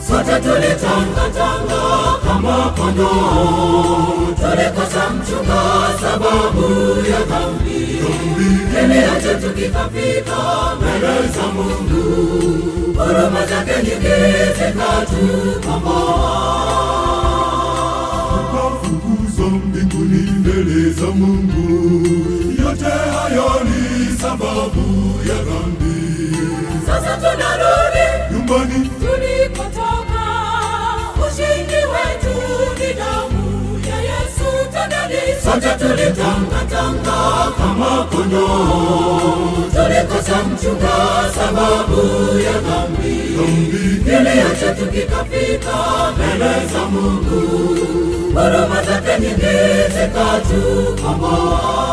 sote tulitangatanga kama kondoo, tulikosa mchunga sababu ya dhambi. Kilio chetu kikafika mbele za Mungu, huruma zake nyingi zikatukomboa. Tukafukuzwa mbinguni mbele za Mungu. Yote hayo ni sababu ya dhambi. Sasa tunarudi Nyumbani tulikotoka, ushindi wetu ni damu ya Yesu. Tendeni sote tulitangatanga kama kondoo, tulikosa mchunga sababu ya dhambi. Kilio chetu kikafika mbele za Mungu, huruma zake nyingi zikatukomboa.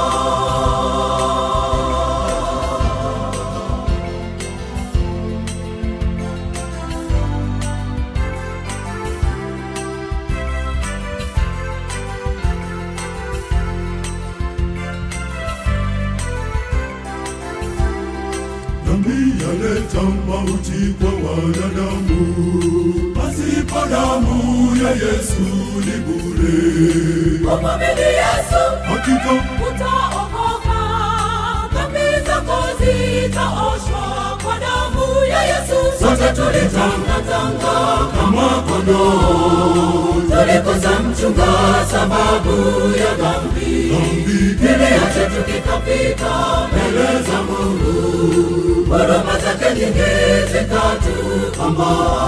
dhambi yaleta mauti kwa wanadamu. Pasipo damu ya Yesu ni bure. Umwamini Yesu Hakika utaokoka, dhambi zako zitaoshwa kwa damu ya Yesu. Sote tulitangatanga kama kondoo, tulikosa mchunga sababu ya dhambi. Kilio chetu kikafika mbele za Mungu, huruma zake nyingi zikatukomboa.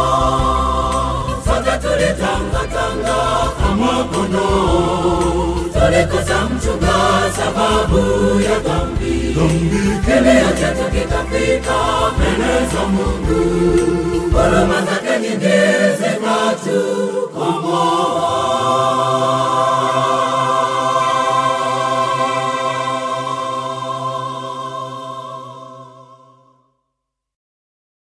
Sote tulitangatanga kama kondoo, tulikosa mchunga sababu ya dhambi. Kilio chetu kikafika mbele za Mungu,